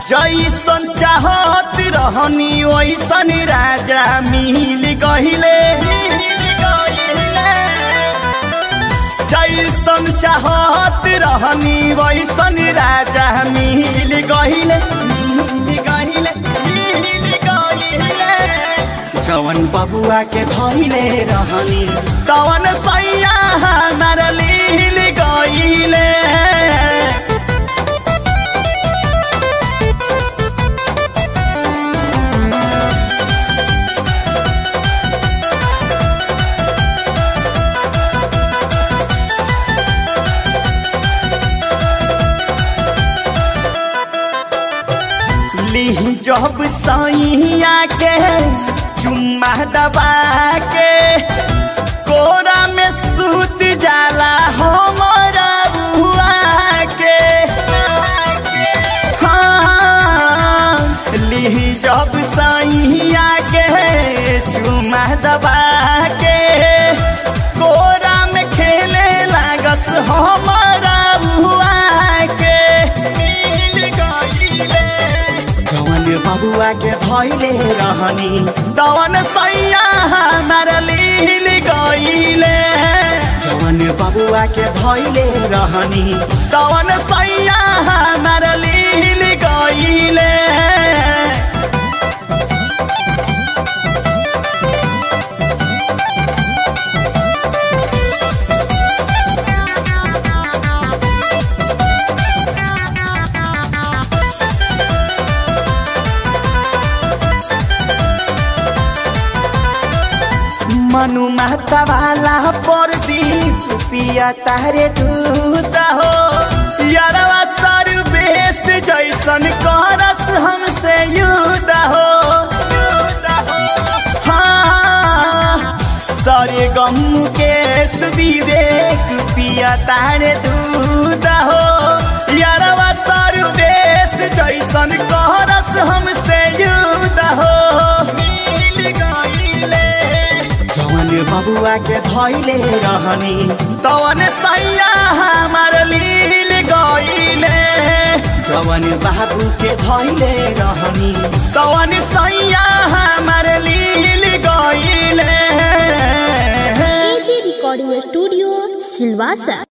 जैसन चाहत रहनी वैसन राजा मिल गहिले जैसन चाहत रहनी वैसन राजा मिल गहिले मिल गहिले मिल गहिले जवन बबुआ के धैले रहनी तवन सैया हमार लील गईले ली जब सैया के चुम्मा दबा के कोरा में सूत जाला हमारा बुआ के हाँ ली जब सैया के चुम्मा दबा के कोरा में खेले लागस हमारा बुआ के मिल गईले जवन बबुआ के धैले रहनी तवन सैया हमार लील गईले जवन बबुआ के धैले रहनी तवन सैया हमार लील गईले मनु महता वाला पर दीप पिया तारे दूत हो यारवा सर बेस जैसन करस हमसे युद्ध हो हाँ सारे गम के विवेक पिया तारे दूत हो यारवा सर बेस जैसन करस हमसे युद्ध हो मिल गईले जवन बबुआ के धैले रहनी तवन सैया हमार लील गईले जवन बाबू के धैले रहनी तवन सैया हमार लील गईले एजे रिकॉर्डिंग स्टूडियो सिलवासा